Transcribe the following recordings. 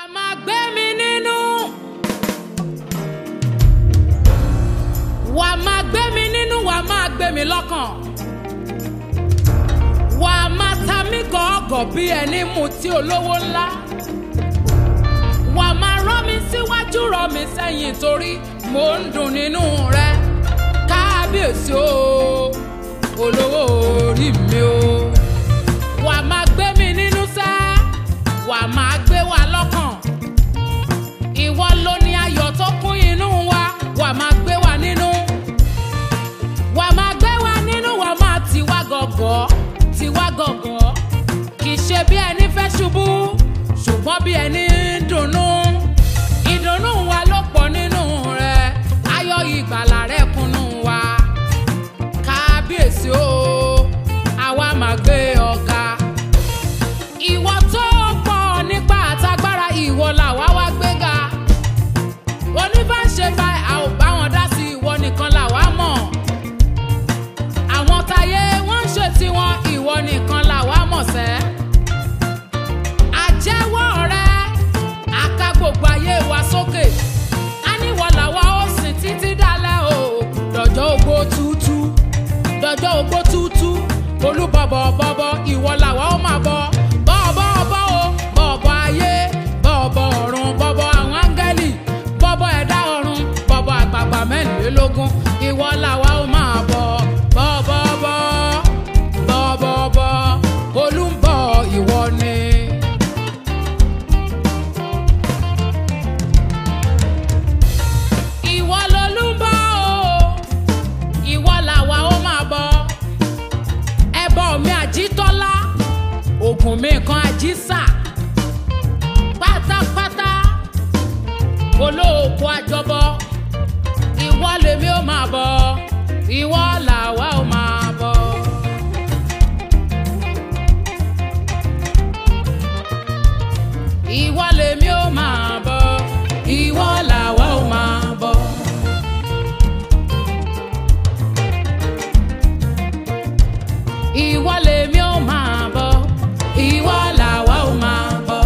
máa gbé mi nínú. Wà á máa gbé mi nínú, wà á máa gbé mi lọ́kàn. Wà á máa ta mí gọ̀ọ́gọ̀ bí ẹni mutí olówó ńlá. Wà á máa rán mi síwájú rán mi sẹ́yìn torí mò ń dùn nínú rẹ. Kábíyèsí o, olówó orí mi o. Wà á máa gbé mi nínú sẹ́, wà á máa gbé wa lọ́kàn. Ìwọ ló ní ayọ̀ tó kún inú wa, wà á máa gbé wa nínú. Wà á máa gbé wa nínú, wà á máa tì wá gọ̀gọ̀, tì wá gọ̀gọ̀. Kì í ṣe bí ẹni fẹ́ ṣubú, ṣùgbọ́n bí ẹni ń dunnú. Ìdùnnú wa ló pọ̀ nínú rẹ̀, ayọ̀ ìgbàlà rẹ̀ kúnnú wa. Kábíyèsí o, àwa máa gbé ọ̀gá. Ìwọ tó pọ̀ nípa àtagbára ìwọ làwa wá gbéga. Oníbàṣe bá a ò bá wọn dá sí ìwọ nìkan làwa mọ̀. Àwọn táyé wọ́n ń ṣe tiwọn ìwọ nìkan làwa mọ̀ sẹ́. Àjẹ́wọ́ rẹ, àka gbogbo ayé wa sókè. A ní ìwọ làwa ó sìn títí dálẹ̀ o. Dọ̀jọ́ ogbó tútú, dọ̀jọ́ ogbó tútú. Olúbọ̀bọ̀ bọ̀bọ̀ ìwọ làwa ó máa bọ̀. Bọ̀bọ̀ bọ̀ o, bọ̀bọ̀ ayé, bọ̀bọ̀ ọ̀run, bọ̀bọ̀ àwọn áńgẹ́lì, bọ̀bọ̀ ẹ̀dá ọ̀run, bọ̀bọ̀ àgbààgbà mẹ́rìnlélógún. Ìwọ làwa ó máa bọ̀. Bọ̀bọ̀ bọ̀, bọ̀bọ̀ bọ̀, olúbọ̀ ìwọ ni. Ìwọ lolúbọ̀ o, ìwọ làwa ó máa bọ̀ ẹbọ mi àjítọ́lá ògùn mi kan àjísà pátápátá olóòkú àjọbọ ìwọ lèmi ó máa bọ ìwọ làwa ó máa bọ. ìwọ lèmi ó máa bọ ìwọ làwa ó máa bọ. ìwọ lèmi ó máa bọ ìwọ làwa ó máa bọ.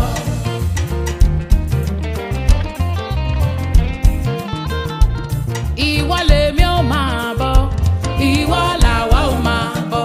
ìwọ lèmi ó máa bọ ìwọ làwa ó máa bọ.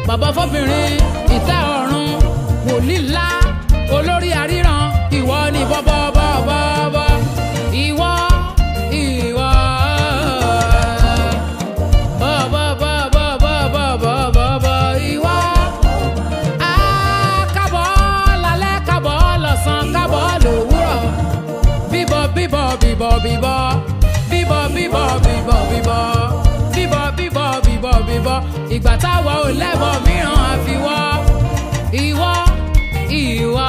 bàbá fọ́bìnrin ìtẹ́ ọ̀run wòlíì ńlá olórí àríran ìwọ ni bọ́bọ́bọ́bọ́ ìwọ ìwọ bọ́bọ́bọ́bọ́bọ́bọ́ ìwọ. Á, kábọ̀ lálẹ́ kábọ̀ lọ́sàn kábọ̀ lówùrọ̀ bíbọ̀ bíbọ̀ bíbọ̀ bíbọ̀ bíbọ̀ bíbọ̀ bíbọ̀ bíbọ̀ bíbọ̀ bíbọ̀ bíbọ̀ bíbọ̀ ìgbà táwa ò lẹ́bọ̀ mìíràn àfiwọ́ ìwọ ìwọ.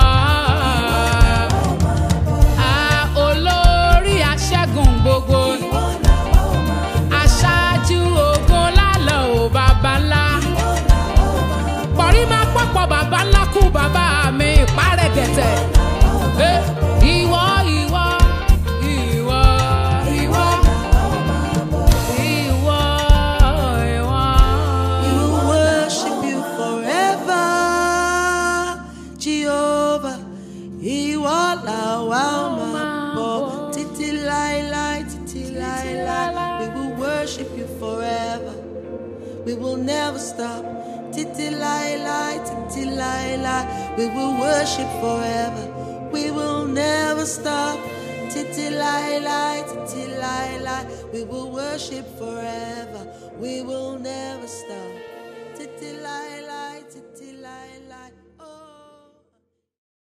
a olórí aṣẹ́gun gbogbo aṣáájú ogun lálọ́ ò bàbá ńlá pọ̀rí máa pọ̀pọ̀ bàbá ńlá kú bàbá mi ìpárẹ̀ gẹ̀tẹ̀. Eh, Ìwọ ìwọ ìwọ ìwọ ìwọ ìwọ. We will worship you forever, Jehovah. Ìwọ làwa máa bọ̀ títí láéláé, títí láéláé. We will worship you forever. We will never stop. Títí láéláé, títí láéláé. We will worship forever. We will never stop. Títí láéláé, títí láéláé. We will worship forever. We will never stop. Títí láéláé.